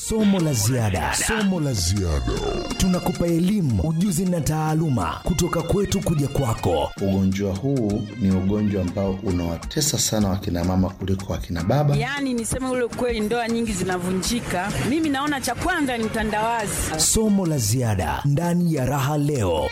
Somo la ziada, somo la ziada. Tunakupa elimu, ujuzi na taaluma kutoka kwetu kuja kwako. Ugonjwa huu ni ugonjwa ambao unawatesa sana wakina mama kuliko wakina baba. Yaani niseme ule ukweli, ndoa nyingi zinavunjika. Mimi naona cha kwanza ni utandawazi. Somo la ziada ndani ya Raha Leo.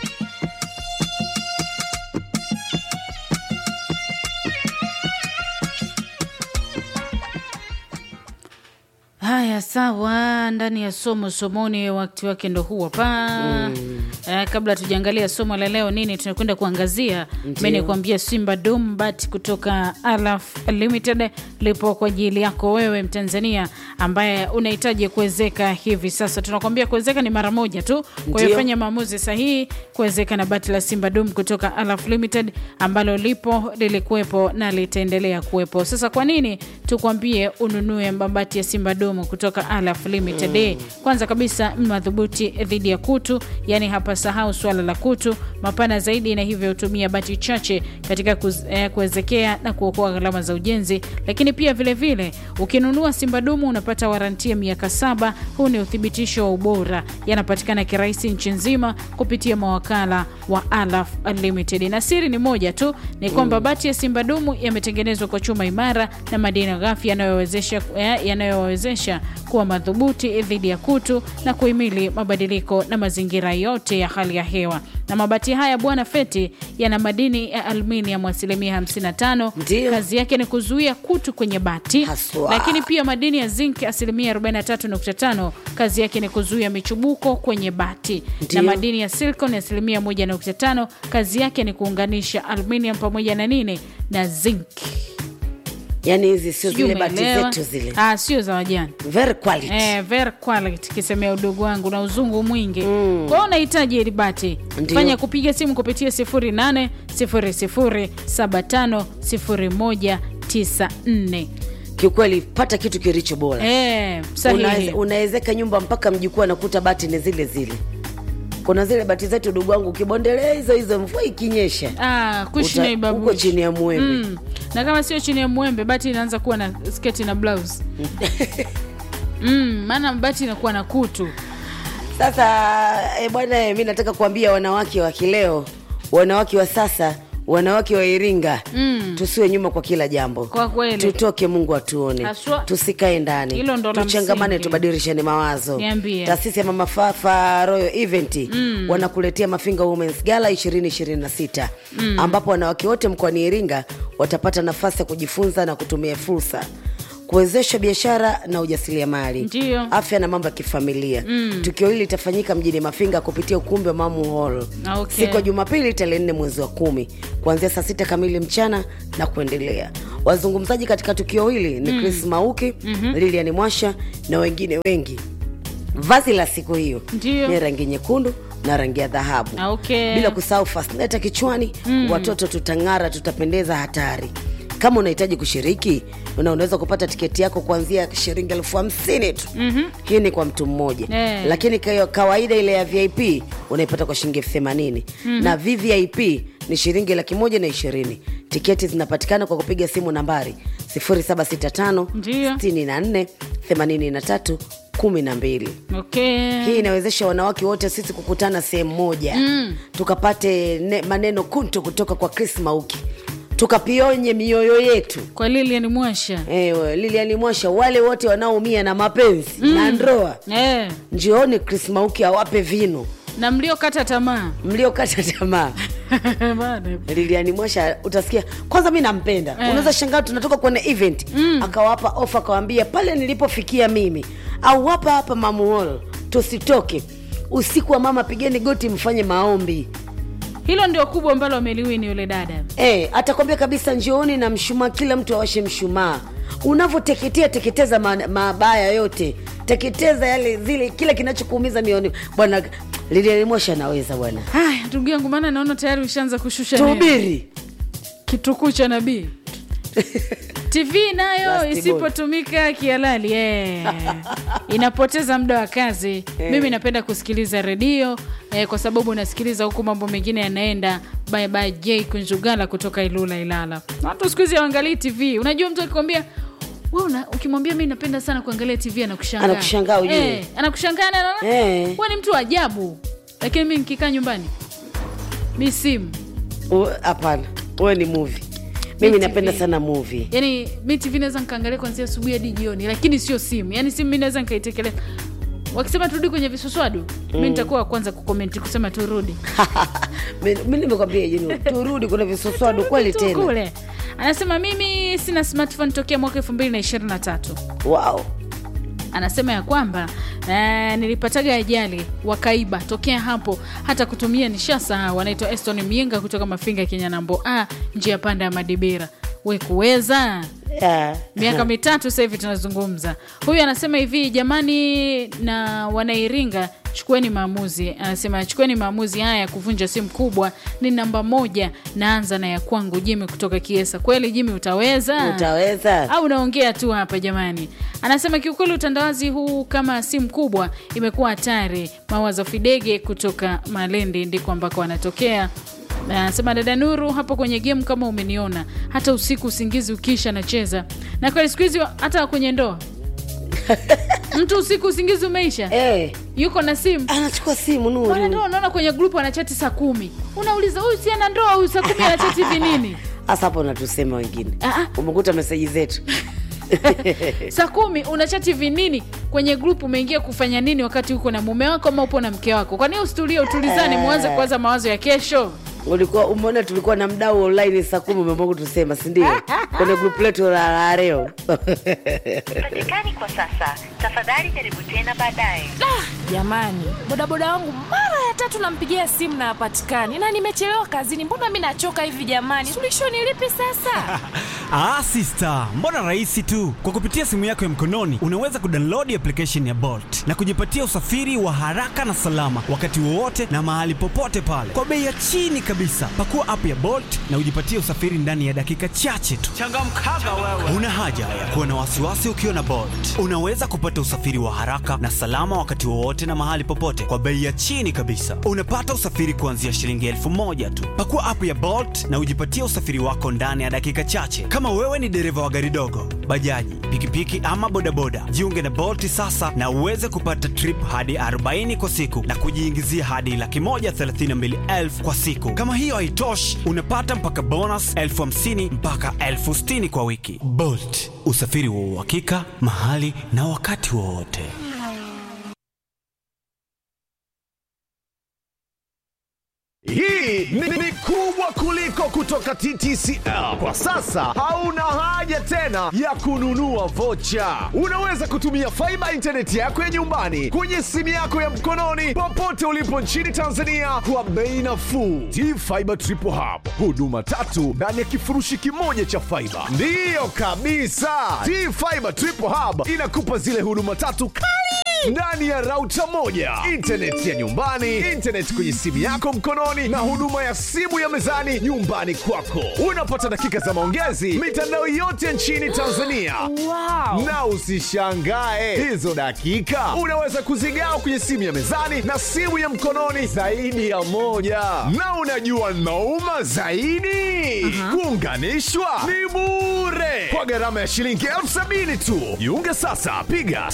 Haya, sawa. Ndani ya somo somoni, wakati wake ndo huu hapa. Mm. Eh, kabla tujaangalia somo la leo nini tunakwenda kuangazia, mimi nikuambia Simba Dum Bat kutoka Alaf Limited lipo kwa ajili yako wewe Mtanzania ambaye unahitaji kuwezeka hivi sasa. Tunakwambia kuwezeka ni mara moja tu, kwa hiyo Ndio. fanya maamuzi sahihi kuwezeka na bati la Simba Dum kutoka Alaf Limited ambalo lipo lilikuwepo na litaendelea kuwepo. Sasa kwa nini tukwambie ununue mabati ya Simba Dum kutoka Alaf Limited? Eh, Kwanza kabisa madhubuti dhidi ya kutu, yani hapa sahau swala la kutu, mapana zaidi na hivyo hutumia bati chache katika kuz- eh, kuwezekea na kuokoa gharama za ujenzi. Lakini pia vile vile ukinunua Simba Dumu unapata warantia miaka saba. Huu ni uthibitisho wa ubora, yanapatikana kirahisi nchi nzima kupitia mawakala wa Alaf Unlimited. Na siri ni moja tu, ni kwamba bati ya Simba Dumu yametengenezwa kwa chuma imara na madini ghafi yanayowezesha eh, yanayowawezesha kuwa madhubuti dhidi ya kutu na kuhimili mabadiliko na mazingira yote ya hali ya hewa. Na mabati haya bwana Feti yana madini ya aluminium asilimia 55. Ndio. Kazi yake ni kuzuia kutu kwenye bati, Haswa. lakini pia madini ya zinc asilimia 43.5. Kazi yake ni kuzuia michubuko kwenye bati, Ndio. na madini ya silicon asilimia 1.5. Kazi yake ni kuunganisha aluminium pamoja na nini na zinc. yani hizi sio Sijui zile bati umeelewa? zetu zile Ah, sio za wajani very quality Eh, very quality kisemea udogo wangu na uzungu mwingi mm. Kwa hiyo unahitaji hili bati, Ndio. fanya kupiga simu kupitia 0800 75 0194. kiukweli pata kitu kilicho bora Eh, sahihi. Unaweze- unawezeka nyumba mpaka mjukuu anakuta bati ni zile zile kuna zile bati zetu dugu wangu ukibondelea hizo hizo mvua ikinyesha Ah, kushi uta- na ibabushi. uko chini ya mwembe Mm. Na kama sio chini ya mwembe, bati inaanza kuwa na sketi na blouse mm, maana bati inakuwa na kutu sasa e, bwana mi nataka kuambia wanawake wa kileo wanawake wa sasa wanawake wa iringa mm. tusiwe nyuma kwa kila jambo Kwa kweli. tutoke mungu atuone Haswa. tusikae ndani Hilo ndo la tuchangamane msingi. tubadilishane mawazo Niambie. taasisi ya mama fafa royal event mm. wanakuletea mafinga womens gala 2026 mm. ambapo wanawake wote mkoani iringa watapata nafasi ya kujifunza na kutumia fursa kuwezesha biashara na ujasiriamali Ndiyo. afya na mambo ya kifamilia mm. tukio hili litafanyika mjini mafinga kupitia ukumbi wa mamu hall Okay. siku ya jumapili tarehe nne mwezi wa kumi kuanzia saa sita kamili mchana na kuendelea wazungumzaji katika tukio hili ni chris mauki mm-hmm. lilian mwasha na wengine wengi vazi la siku hiyo Ndiyo. ni rangi nyekundu na rangi ya dhahabu Okay. bila kusahau fasneta kichwani mm. watoto tutang'ara tutapendeza hatari kama unahitaji kushiriki na unaweza kupata tiketi yako kuanzia shilingi elfu hamsini tu mm-hmm. hii ni kwa mtu mmoja Eh. lakini kwa kawaida ile ya vip unaipata kwa shilingi elfu themanini mm-hmm. na vvip ni shilingi laki moja na ishirini tiketi zinapatikana kwa kupiga simu nambari 0765 Ndiyo. 64 83 12 okay. hii inawezesha wanawake wote sisi kukutana sehemu moja mm. tukapate ne, maneno kuntu kutoka kwa chris mauki tukapionye mioyo yetu kwa Lilian Mwasha Ewe, liliani mwasha wale wote wanaoumia na mapenzi mm. na ndoa eh, njioni chris mauki awape vino na mliokata tamaa mliokata tamaa Bana. liliani mwasha utasikia kwanza mi nampenda Eh. unaweza shangaa tunatoka kwenye event mm. akawapa ofa akawambia pale nilipofikia mimi au hapa hapa mamuhol tusitoke usiku wa mama pigeni goti mfanye maombi hilo ndio kubwa ambalo ameliwini yule dada Eh, atakwambia kabisa njooni na mshumaa kila mtu awashe mshumaa unavyoteketea teketeza ma- mabaya yote teketeza yale zile kile kinachokuumiza mioni bwana lilialimosha anaweza bwana haya ndugu yangu maana naona tayari ushaanza kushusha neno. tuhubiri kitukuu cha nabii tv nayo Last isipotumika kihalali eh, inapoteza muda wa kazi mimi napenda kusikiliza redio eh, kwa sababu nasikiliza huku mambo mengine yanaenda bye bye j kunjugala kutoka ilula ilala watu siku hizi hawaangalii tv unajua mtu akikwambia wewe una- ukimwambia mi napenda sana kuangalia tv anakushangaa Anakushangaa ujue. eh, anakushangaa na anaona Eh. wewe ni mtu wa ajabu lakini mi nikikaa nyumbani mi simu U- hapana wewe ni movie mimi Mi napenda TV. sana movie yani mi tv naweza nikaangalia kwanzia asubuhi hadi jioni lakini sio simu yani simu mi naweza nikaitekeleza wakisema turudi kwenye visuswadu mi nitakuwa wa kwanza kukomenti kusema turudi Mi- mi nimekwambia jini turudi kuna visuswadu kweli Tu tena kule anasema mimi sina smartphone tokea mwaka elfu mbili na ishirini na tatu wow. anasema ya kwamba eh, nilipataga ajali wakaiba tokea hapo hata kutumia nishasahau anaitwa eston mienga kutoka mafinga kinyanambo ah, njia panda ya madibira we kuweza yeah. miaka mitatu sasa hivi tunazungumza huyu anasema hivi jamani na wanairinga chukueni maamuzi anasema chukueni maamuzi haya ya kuvunja simu kubwa ni namba moja naanza na ya kwangu jimi kutoka kiesa kweli jimi utaweza utaweza au unaongea tu hapa jamani anasema kiukweli utandawazi huu kama simu kubwa imekuwa hatari mawazo fidege kutoka malindi ndiko ambako anatokea Na anasema dada nuru hapo kwenye game kama umeniona hata usiku usingizi ukisha nacheza na kweli siku hizi hata kwenye ndoa mtu usiku usingizi umeisha Eh, yuko na simu anachukua simu wanandoa nuru unaona kwenye grupu anachati saa kumi unauliza huyu si ana ndoa huyu saa kumi anachati hivi nini hasa hapo unatusema wengine Ah, ah. umekuta meseji zetu saa kumi unachati vinini kwenye grupu umeingia kufanya nini wakati uko na mume wako ama upo na mke wako kwani ustulie utulizane mwanze kuwaza mawazo ya kesho ulikuwa umeona tulikuwa na mdau online saa kumi umeamua kutusema sindio kwenye grupu letu la la leo patikani kwa sasa tafadhali jaribu tena baadaye jamani bodaboda wangu mara ya tatu nampigia simu na hapatikani na nimechelewa kazini mbona mi nachoka hivi jamani suluhisho ni lipi sasa Ah, sister, mbona rahisi tu. Kwa kupitia simu yako ya mkononi unaweza kudownload application ya Bolt na kujipatia usafiri wa haraka na salama wakati wowote na mahali popote pale kwa bei ya chini kabisa. Pakua app ya Bolt na ujipatie usafiri ndani ya dakika chache tu. Changamkaga wewe. Una haja ya kuwa na wasiwasi ukiwa na Bolt. Unaweza kupata usafiri wa haraka na salama wakati wowote na mahali popote kwa bei ya chini kabisa. Unapata usafiri kuanzia shilingi elfu moja tu. Pakua app ya Bolt na ujipatie usafiri wako ndani ya dakika chache. Kama wewe ni dereva wa gari dogo, bajaji, pikipiki ama bodaboda, jiunge na Bolt sasa na uweze kupata trip hadi 40 kwa siku na kujiingizia hadi laki moja thelathini na mbili elfu kwa siku. Kama hiyo haitoshi, unapata mpaka bonus elfu hamsini mpaka elfu sitini kwa wiki. Bolt, usafiri wa uhakika mahali na wakati wowote. Hii ni, ni kubwa kuliko kutoka TTCL. Kwa sasa hauna haja tena ya kununua vocha. Unaweza kutumia faiba intaneti yako ya nyumbani kwenye simu yako ya mkononi popote ulipo nchini Tanzania kwa bei nafuu. T-Fiber Triple Hub, huduma tatu ndani ya kifurushi kimoja cha faiba. Ndiyo kabisa, T-Fiber Triple Hub inakupa zile huduma tatu kali ndani ya rauta moja intaneti ya nyumbani intaneti kwenye simu yako mkononi na huduma ya simu ya mezani nyumbani kwako unapata dakika za maongezi mitandao yote nchini tanzania wow. na usishangae hizo dakika unaweza kuzigawa kwenye simu ya mezani na simu ya mkononi zaidi ya moja na unajua nauma zaidi kuunganishwa ni bure kwa gharama ya shilingi elfu sabini tu jiunge sasa piga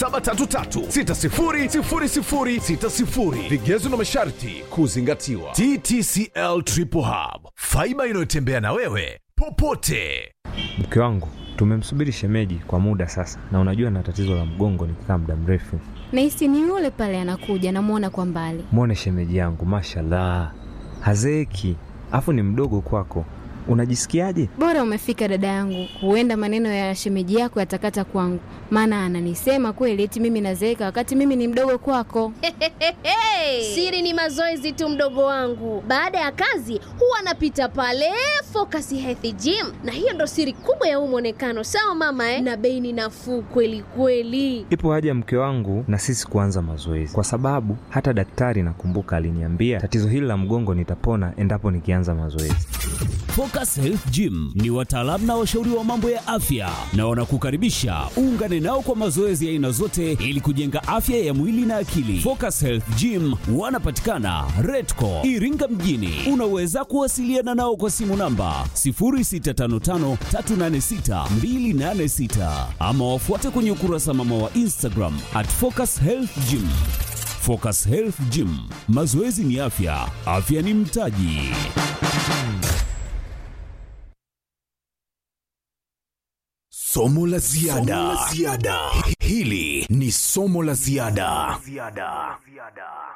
0733600060 vigezo na masharti kuzingatiwa ttcl triple hub faiba inayotembea na wewe popote Mke wangu tumemsubiri shemeji kwa muda sasa, na unajua na tatizo la mgongo nikikaa muda mrefu. nahisi ni yule pale anakuja namwona kwa mbali Mwone shemeji yangu, mashallah, hazeeki, afu ni mdogo kwako. Unajisikiaje? bora umefika dada yangu huenda maneno ya shemeji yako yatakata kwangu maana ananisema kweli eti mimi nazeeka wakati mimi ni mdogo kwako Siri ni mazoezi tu, mdogo wangu. Baada ya kazi huwa anapita pale Focus Health Gym, na hiyo ndo siri kubwa ya huu mwonekano. Sawa mama eh? Na bei ni nafuu kweli kweli. Ipo haja mke wangu na sisi kuanza mazoezi, kwa sababu hata daktari nakumbuka aliniambia tatizo hili la mgongo nitapona endapo nikianza mazoezi. Focus Focus Health Gym ni wataalamu na washauri wa mambo ya afya na wanakukaribisha uungane nao kwa mazoezi ya aina zote ili kujenga afya ya mwili na akili. Focus Health Gym wanapatikana Redco Iringa mjini. Unaweza kuwasiliana nao kwa simu namba 0655386286 ama wafuate kwenye ukurasa mama wa Instagram at Focus Health Gym. Focus Health Gym, mazoezi ni afya, afya ni mtaji. Somo la ziada. Hili ni somo la ziada.